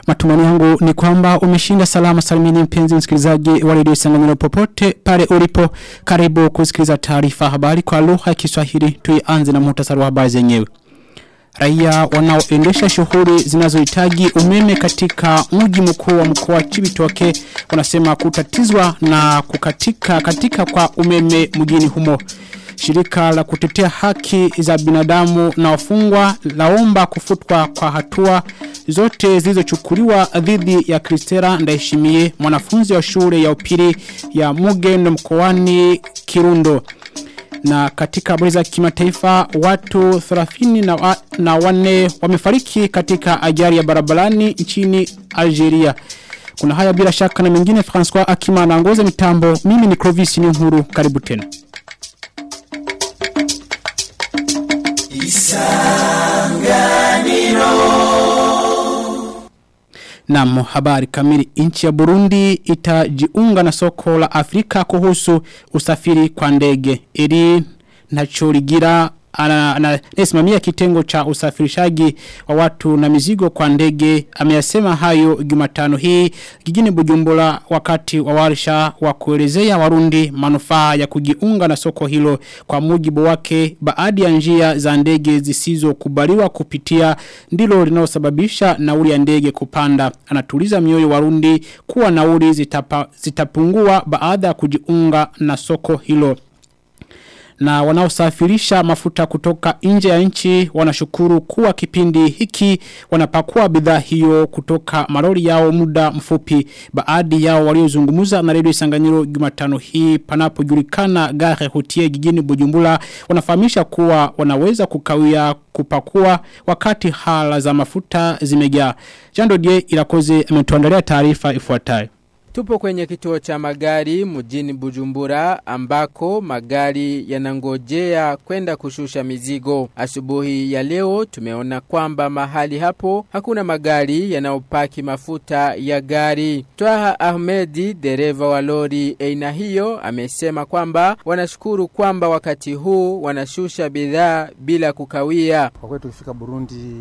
Matumani yangu ni kwamba umeshinda salama salimini mpenzi msikilizaji wa redio Isanganiro popote pale ulipo karibu kusikiliza taarifa habari kwa lugha ya Kiswahili tuianze na muhtasari wa habari zenyewe. Raia wanaoendesha shughuli zinazohitaji umeme katika mji mkuu wa mkoa wa Chibitoke wanasema kutatizwa na kukatika katika kwa umeme mjini humo. Shirika la kutetea haki za binadamu na wafungwa laomba kufutwa kwa hatua zote zilizochukuliwa dhidi ya Kristera Ndaishimie mwanafunzi wa shule ya upili ya Mugendo mkoani Kirundo. Na katika habari za kimataifa watu 30 na, wa, na wane wamefariki katika ajali ya barabarani nchini Algeria. Kuna haya bila shaka na mengine François Akima anaongoza mitambo. Mimi ni Clovis Nyuhuru. Karibu tena. Naam, habari kamili nchi ya Burundi itajiunga na soko la Afrika kuhusu usafiri kwa ndege. Ili nacholigira anasimamia kitengo cha usafirishaji wa watu na mizigo kwa ndege ameyasema hayo Jumatano hii jijini Bujumbura wakati wa warsha wa kuelezea Warundi manufaa ya kujiunga na soko hilo kwa mujibu wake baadhi ya njia za ndege zisizokubaliwa kupitia ndilo linalosababisha nauli ya ndege kupanda anatuliza mioyo Warundi kuwa nauli zitapa, zitapungua baada ya kujiunga na soko hilo na wanaosafirisha mafuta kutoka nje ya nchi wanashukuru kuwa kipindi hiki wanapakua bidhaa hiyo kutoka malori yao muda mfupi baadhi yao waliozungumza na redio Isanganyiro Jumatano hii panapojulikana gare hutie jijini Bujumbura wanafahamisha kuwa wanaweza kukawia kupakua wakati hala za mafuta zimejaa Jando Die Irakoze ametuandalia taarifa ifuatayo Tupo kwenye kituo cha magari mjini Bujumbura ambako magari yanangojea kwenda kushusha mizigo. Asubuhi ya leo tumeona kwamba mahali hapo hakuna magari yanayopaki mafuta ya gari. Twaha Ahmedi, dereva wa lori aina hiyo, amesema kwamba wanashukuru kwamba wakati huu wanashusha bidhaa bila kukawia. Kwa kweli tukifika Burundi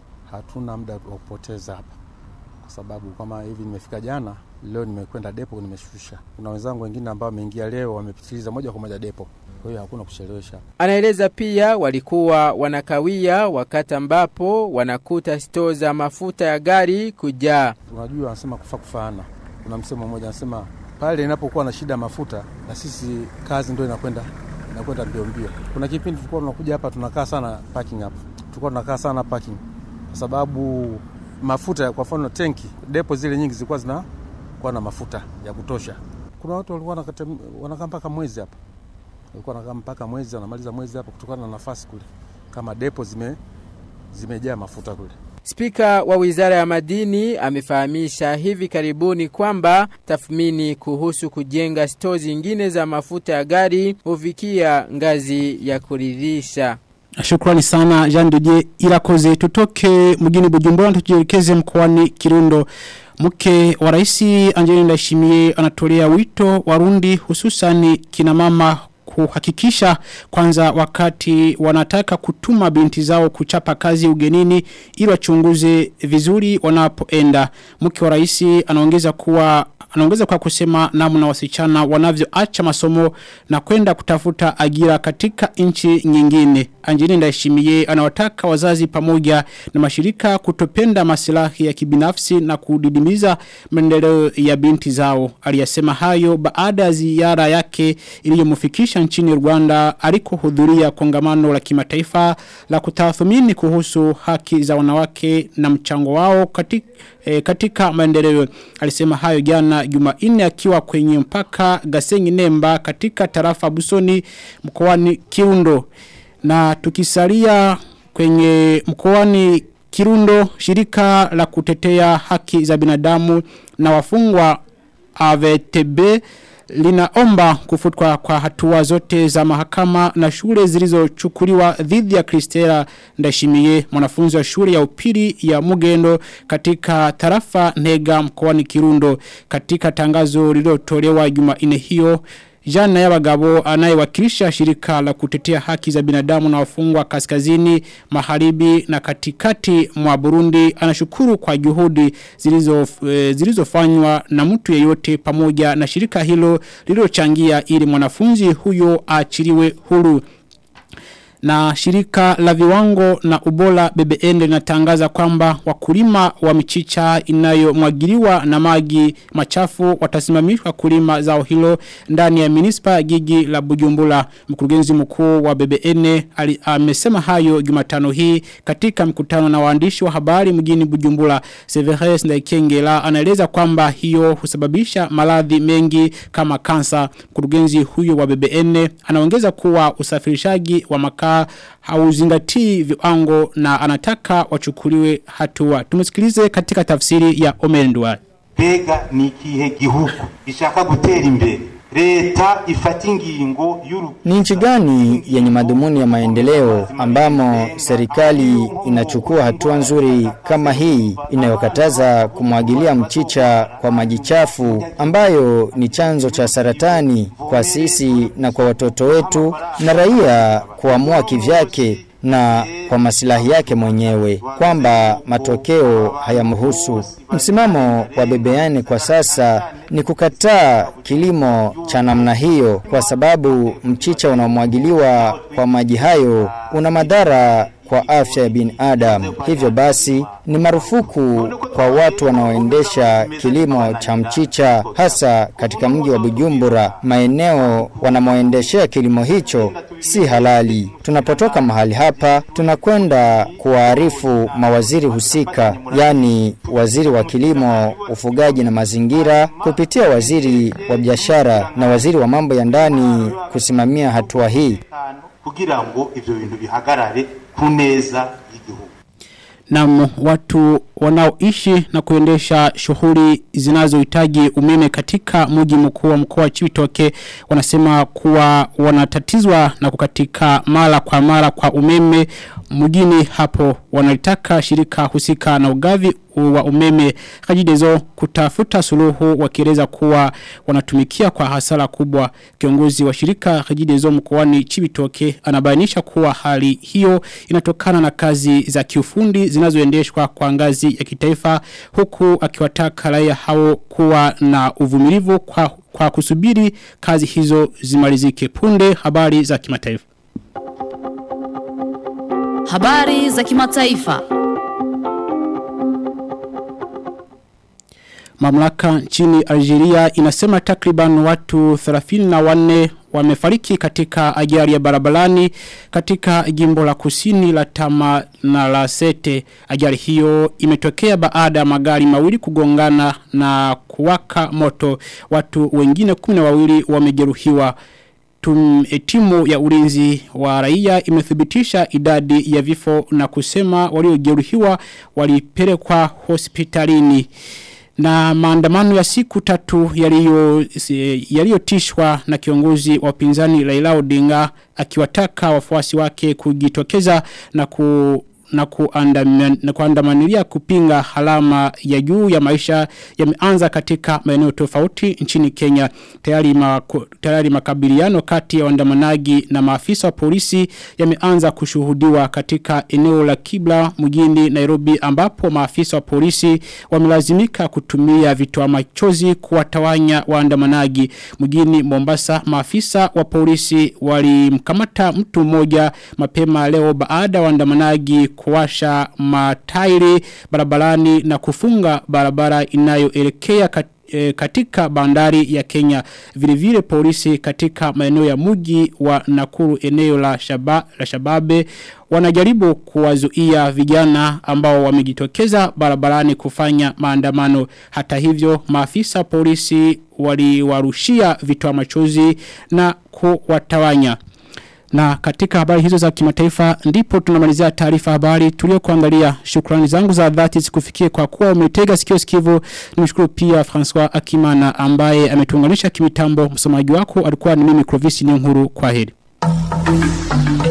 hatuna muda wa kupoteza hapa kwa sababu kama hivi nimefika jana leo nimekwenda depo nimeshusha. Kuna wenzangu wengine ambao wameingia leo wamepitiliza moja kwa moja depo. Kwa hiyo hakuna kuchelewesha. Anaeleza pia walikuwa wanakawia wakati ambapo wanakuta stoo za mafuta ya gari kujaa. Unajua wanasema kufa kufaana. Kuna msemo mmoja anasema pale inapokuwa na shida mafuta na sisi kazi ndio inakwenda inakwenda mbio mbio. Kuna kipindi tulikuwa tunakuja hapa tunakaa sana parking hapa. Tulikuwa tunakaa sana parking kwa sababu mafuta kwa mfano tenki depo zile nyingi zilikuwa zina kuwa na mafuta ya kutosha. Kuna watu walikuwa wanakaa mpaka mwezi hapa, walikuwa wanakaa mpaka mwezi, wanamaliza mwezi hapa kutokana na nafasi kule, kama depo zime zimejaa mafuta kule. Spika wa Wizara ya Madini amefahamisha hivi karibuni kwamba tathmini kuhusu kujenga stoo zingine za mafuta ya gari hufikia ngazi ya kuridhisha. Shukrani sana Jean Didier Irakoze tutoke mjini Bujumbura tujielekeze mkoani Kirundo Mke wa raisi Angelina Ndayishimiye anatolea wito warundi hususani kina mama kuhakikisha kwanza wakati wanataka kutuma binti zao kuchapa kazi ugenini ili wachunguze vizuri wanapoenda. Mke wa raisi anaongeza kuwa anaongeza kwa kusema namna wasichana wanavyoacha masomo na kwenda kutafuta ajira katika nchi nyingine. Angelina Ndayishimiye anawataka wazazi pamoja na mashirika kutopenda masilahi ya kibinafsi na kudidimiza maendeleo ya binti zao. Aliyasema hayo baada ya ziara yake iliyomfikisha nchini Rwanda alikohudhuria kongamano la kimataifa la kutathmini kuhusu haki za wanawake na mchango wao katika e, katika maendeleo. Alisema hayo jana Jumanne akiwa kwenye mpaka Gasenyi Nemba katika tarafa Busoni mkoani Kirundo. Na tukisalia kwenye mkoani Kirundo shirika la kutetea haki za binadamu na wafungwa AVTB linaomba kufutwa kwa hatua zote za mahakama na shule zilizochukuliwa dhidi ya Kristera Ndashimiye mwanafunzi wa shule ya upili ya Mugendo katika tarafa Nega mkoani Kirundo katika tangazo lililotolewa Jumanne hiyo Jana Yabagabo anayewakilisha shirika la kutetea haki za binadamu na wafungwa kaskazini, magharibi na katikati mwa Burundi anashukuru kwa juhudi zilizo e, zilizofanywa na mtu yeyote pamoja na shirika hilo lililochangia ili mwanafunzi huyo aachiliwe huru na shirika la viwango na ubola BBN linatangaza kwamba wakulima wa michicha inayomwagiliwa na maji machafu watasimamishwa kulima zao hilo ndani ya minispa ya gigi la Bujumbura. Mkurugenzi mkuu wa BBN ali, amesema hayo Jumatano hii katika mkutano na waandishi wa habari mjini Bujumbura. Severus Ndaikengela anaeleza kwamba hiyo husababisha maradhi mengi kama kansa. Mkurugenzi huyo wa BBN anaongeza kuwa usafirishaji wa makaa hauzingatii viwango na anataka wachukuliwe hatua. Tumusikilize katika tafsiri ya Omendwa. Bega ni ikihe gihugu gishaka gutera imbere leta ifata ingingo y'uru Ni nchi gani yenye madhumuni ya maendeleo ambamo serikali inachukua hatua nzuri kama hii inayokataza kumwagilia mchicha kwa maji chafu ambayo ni chanzo cha saratani kwa sisi na kwa watoto wetu na raia kuamua kivyake na kwa masilahi yake mwenyewe kwamba matokeo hayamhusu. Msimamo wa bebeane kwa sasa ni kukataa kilimo cha namna hiyo kwa sababu mchicha unaomwagiliwa kwa maji hayo una madhara kwa afya ya binadamu. Hivyo basi ni marufuku kwa watu wanaoendesha kilimo cha mchicha hasa katika mji wa Bujumbura. Maeneo wanamoendeshea kilimo hicho si halali. Tunapotoka mahali hapa tunakwenda kuwaarifu mawaziri husika, yani waziri wa kilimo, ufugaji na mazingira kupitia waziri wa biashara na waziri wa mambo ya ndani kusimamia hatua hii. kugira ngo ivyo bintu bihagarare ku neza y'igihugu na watu wanaoishi na kuendesha shughuli zinazohitaji umeme katika mji mkuu wa mkoa wa Chibitoke wanasema kuwa wanatatizwa na kukatika mara kwa mara kwa umeme mjini hapo wanalitaka shirika husika na ugavi wa umeme kajidezo kutafuta suluhu wakieleza kuwa wanatumikia kwa hasara kubwa kiongozi wa shirika kajidezo mkoani Chibitoke anabainisha kuwa hali hiyo inatokana na kazi za kiufundi zinazoendeshwa kwa ngazi ya kitaifa huku akiwataka raia hao kuwa na uvumilivu kwa, kwa kusubiri kazi hizo zimalizike punde habari za kimataifa Habari za kimataifa. Mamlaka nchini Algeria inasema takriban watu 34 wamefariki katika ajali ya barabarani katika jimbo la kusini la Tama na la Sete. Ajali hiyo imetokea baada ya magari mawili kugongana na kuwaka moto. Watu wengine 12 wamejeruhiwa. Tum, timu ya ulinzi wa raia imethibitisha idadi ya vifo na kusema waliojeruhiwa walipelekwa hospitalini na maandamano ya siku tatu yaliyotishwa na kiongozi wa upinzani Raila Odinga akiwataka wafuasi wake kujitokeza na ku na, kuandam, na kuandamanilia kupinga halama ya juu ya maisha yameanza katika maeneo tofauti nchini Kenya. Tayari, ma, tayari makabiliano kati ya waandamanaji na maafisa wa polisi yameanza kushuhudiwa katika eneo la Kibla mjini Nairobi ambapo maafisa wa polisi wamelazimika kutumia vitoa machozi kuwatawanya waandamanaji. Mjini Mombasa maafisa wa polisi walimkamata mtu mmoja mapema leo baada ya waandamanaji kuwasha matairi barabarani na kufunga barabara inayoelekea kat, e, katika bandari ya Kenya vile vile polisi katika maeneo ya muji wa Nakuru eneo la, shaba, la Shababe wanajaribu kuwazuia vijana ambao wamejitokeza barabarani kufanya maandamano hata hivyo maafisa polisi waliwarushia vitoa machozi na kuwatawanya na katika habari hizo za kimataifa ndipo tunamalizia taarifa habari tulio kuangalia shukrani zangu za dhati zikufikie kwa kuwa umetega sikio sikivu nimshukuru pia François Akimana ambaye ametuunganisha kimitambo msomaji wako alikuwa ni mimi Clovis Nyonguru kwa heri